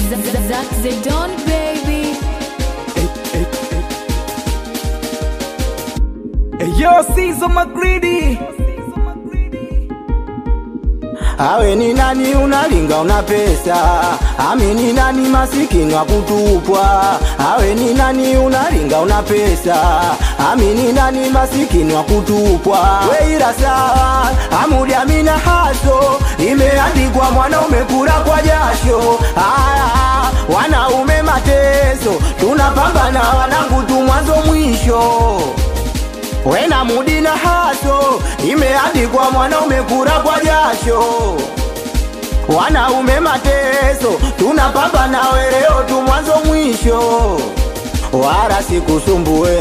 Zack Zedon baby. Yo, Sizo Magridi. Awe ni nani unalinga una pesa, ami ni nani masikini wa kutupwa. Awe ni nani unalinga una pesa, ami ni nani masikini wa kutupwa. Weira sawa, amudi amina haso, imeandikwa mwanaume kula kwa jasho. Aya, wanaume mateso, tunapambana wanangu tu mwanzo mwisho wena mudi na haso imeandikwa mwanaume kura kwa jasho wanaume mateso tunapambana leo tu mwanzo mwisho wala sikusumbue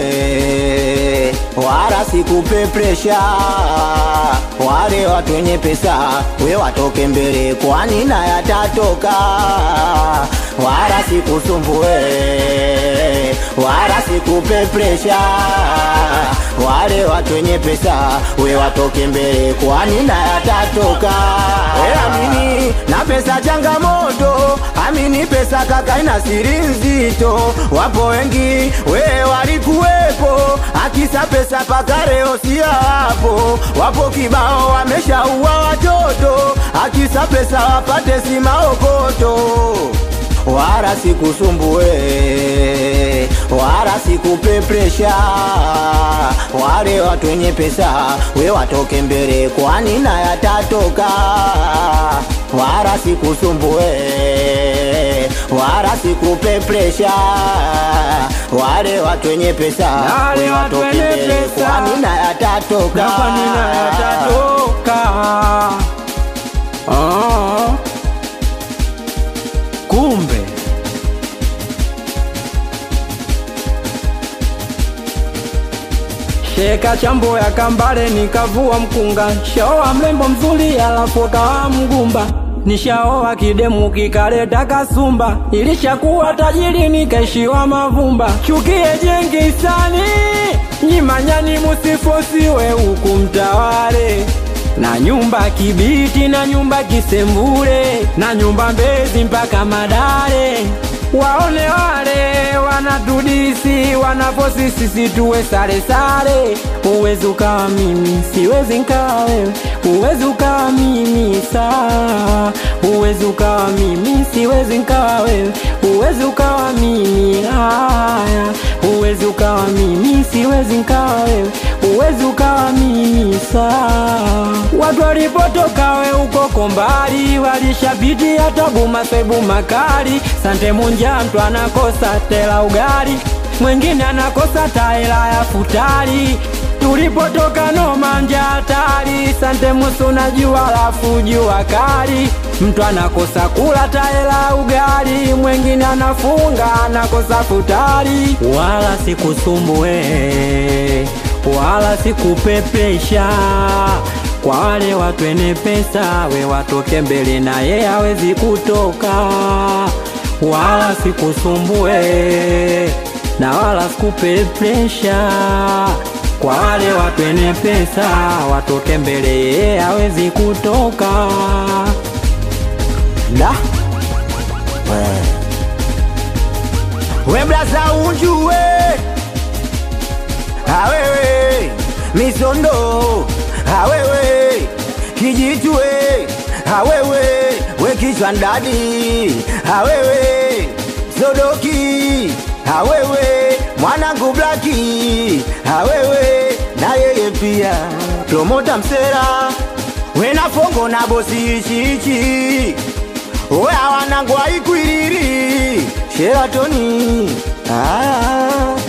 wala sikupe presha wale watu wenye pesa we watoke mbele kwani na yatatoka wala sikusumbue wala sikupe presha wale watu wenye pesa we watoke mbele kwani na yatatoka we amini na pesa changamoto amini pesa kaka ina siri nzito wapo wengi we walikuwepo akisa pesa paka leo si hapo wapo kibao wameshaua watoto akisa pesa wapate si maokoto wala sikusumbue wala sikupe presha wale watu wenye pesa we watoke mbele kwani na yatatoka wala sikusumbue wala sikupe presha wale watu wenye pesa Wale we watu watoke wenye mbele pesa. kwani na yatatoka Na kwa nini yatatoka? Ah. Kumbe Sheka chambo ya kambale nikavua mkunga, shaoa mrembo mzuri alafu kawa mgumba. Nishaoa kidemu kikaleta kasumba, ilishakuwa tajiri nikaishiwa mavumba. Chukie jengi sani nyimanyani, musifosiwe huku mtawale na nyumba Kibiti na nyumba Kisembule na nyumba Mbezi mpaka Madare. Waone wale wanatudisi wanaposi sisi tuwe sare sare. Uwezi ukawa mimi, siwezi nkawa wewe. Uwezi ukawa mimi saa, uwezi ukawa mimi, siwezi nkawa wewe. Uwezi ukawa mimi haya, uwezi ukawa mimi, siwezi nkawa wewe. Uwezi ukawa mimi saa. Watu walipotoka we ukoko mbali, walishapitia tabu masaibu makali. Sante munja mtu anakosa tela ugali, mwingine anakosa taela ya futari. Tulipotoka no manja hatari, sante musu na jua lafu jua kali. Mtu anakosa kula taela ugali, mwingine anafunga anakosa futari. Wala sikusumbue wala sikupepesha kwa wale watu wenye pesa, we watoke mbele na ye hawezi kutoka, wala sikusumbue na wala sikupepesha kwa wale watu wenye pesa, watoke mbele ye hawezi kutoka. Da. We. We blaza unjue awewe misondo awewe kijitwe awewe we kichwa ndadi awewe sodoki awewe mwanangu blaki awewe na yeye pia promota msera wena fongo na bosi ichiichi oya wanangu aikwiriri sheratoni ah.